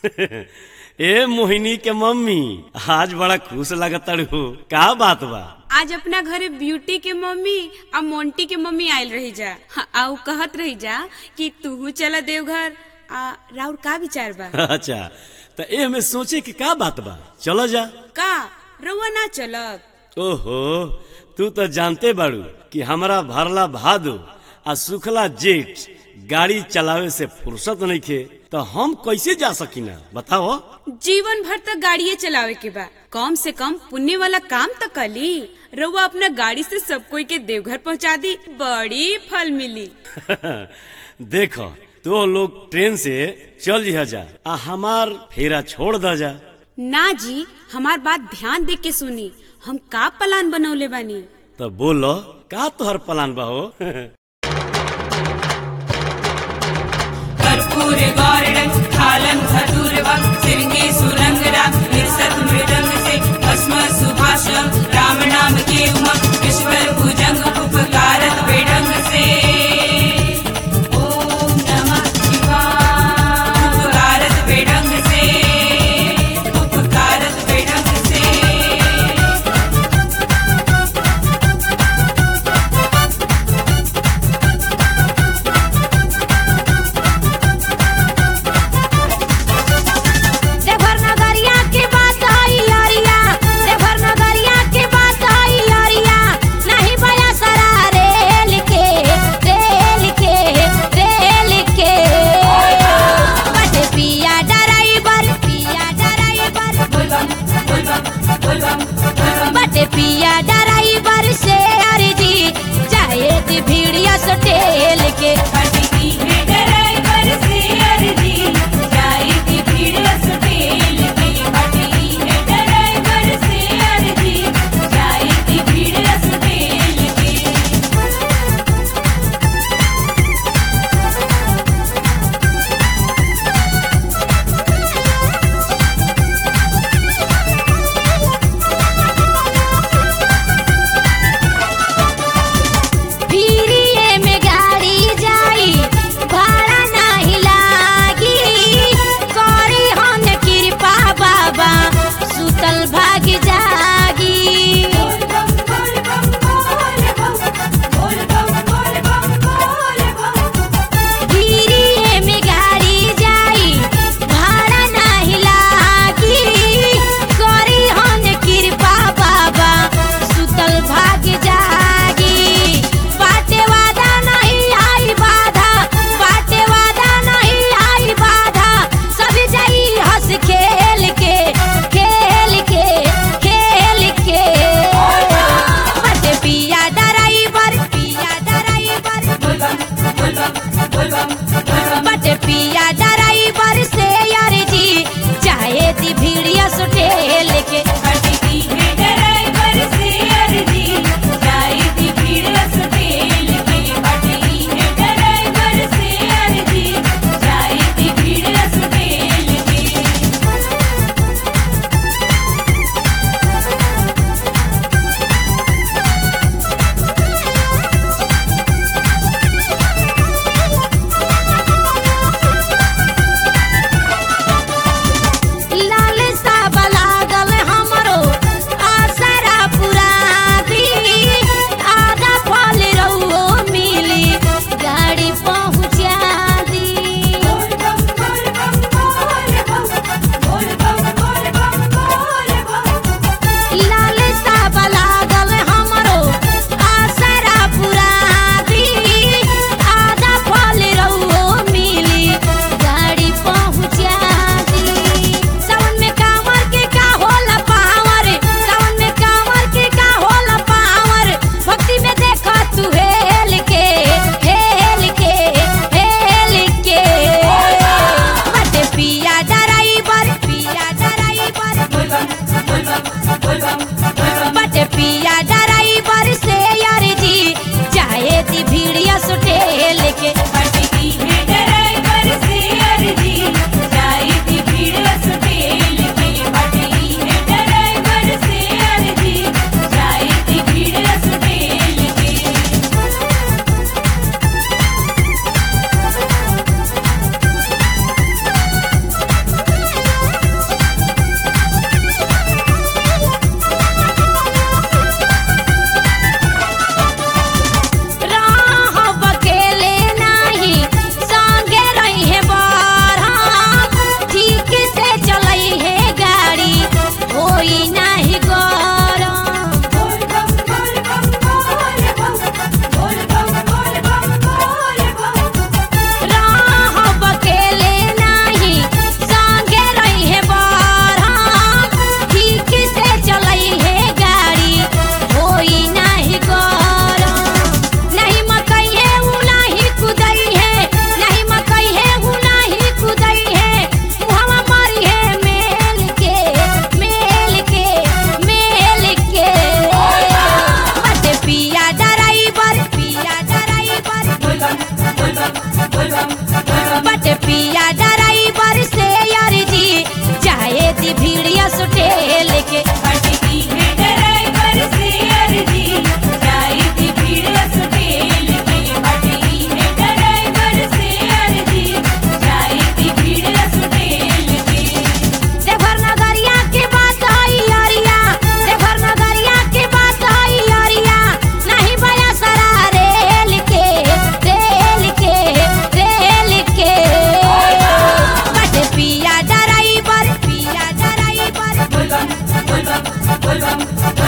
ए मोहिनी के मम्मी आज बड़ा खुश लगताड़ू का बात बा आज अपना घरे ब्यूटी के मम्मी आ मोंटी के मम्मी आयल रही जा हाँ, आ उ कहत रही जा कि तूहू चला देवघर आ राउर का विचार बा अच्छा तो ए में सोचे कि का बात बा चलो जा का रउआ ना चलत ओहो तू तो जानते बाड़ू कि हमरा भरला भादो आ सुखला जेठ गाड़ी चलावे से फुर्सत नहीं खे तो हम कैसे जा सकीना बताओ जीवन भर तक गाड़िए चलावे के बा कम से कम पुण्य वाला काम तो कली रउआ अपना गाड़ी से सब कोई के देवघर पहुंचा दी बड़ी फल मिली देखो तो लोग ट्रेन से चल जिहा जा आ हमार फेरा छोड़ द जा ना जी हमार बात ध्यान दे के सुनी हम का प्लान बनौले बानी तो बोलो का तोहर प्लान बा हो कर्पूर गौरडं थालं धतुरवं सिरंगे सुरंगरा निसत मृदंग से भस्म सुभाषं राम नाम के उमंग विश्वर भुजंग उपकारत बेढंग से ओम नमः शिवाय उपकारत बेढंग से उपकारत बेढंग से देवघर नगरिया के बात आई अरिया देवघर नगरिया के बात आई अरिया नहीं बया सरा रेल के रेल के रेल के बटे पिया ड्राइवर पिया ड्राइवर बोलबम बोलबम बोलबम बोलबम बटे पिया ड्राइवर से अर्जी चाहे ती भीड़िया सटेल के हटकी है ड्राइवर से अर्जी जाई थी भीड़ सुटेल के हटकी है ड्राइवर से अर्जी जाई थी भीड़ सुटेल के पीरिये में गाड़ी जाई भाड़ा नाही लागी करी हम कृपा बाबा सुतल भाग जागी बोलबम बोलबम बोलबम बोलबम बोलबम बोलबम पीरिये में गाड़ी जाई भाड़ा नाही लागी करी हम कृपा बाबा सुतल भाग जागी बाटे वादा नहीं आई बाधा बाटे वादा नहीं आई बाधा सब जाई हंस खेल के खेल के खेल के बाटे पिया ड्राइवर पिया ड्राइवर बोलबम बोलबम बोलबम बोलबम बटे पिया ड्राइवर से यार जी चाहे ती भीड़िया सुटेल के हटकी है ड्राइवर से अर्जी जाई थी भीड़ सुटेल के हटकी है ड्राइवर से अर्जी जाई थी भीड़ सुटेल के लाल सा लागल हमरो आसरा पूरा दी आधा फल रहुओ मिली गाड़ी पहुंचा दी बोलबम बोलबम बोलबम बोलबम बोलबम बोलबम लाल सा लागल हमरो आसरा पूरा दी आधा फल रहुओ मिली गाड़ी पहुंचा दी सावन में कांवर के का होला पावर सावन में कांवर के का होला पावर भक्ति में देखा तू हेल के हेल के हेल के बटे पिया ड्राइवर पिया ड्राइवर बोलबम बोलबम बोलबम बोलबम बटे पिया ड्राइवर से यार जी चाहे ती भीड़िया सुटेल के हटकी है ड्राइवर से अर्जी जाई थी भीड़ सुटेल के हटकी है ड्राइवर से अर्जी जाई थी भीड़ सुटेल के बटे बोलबम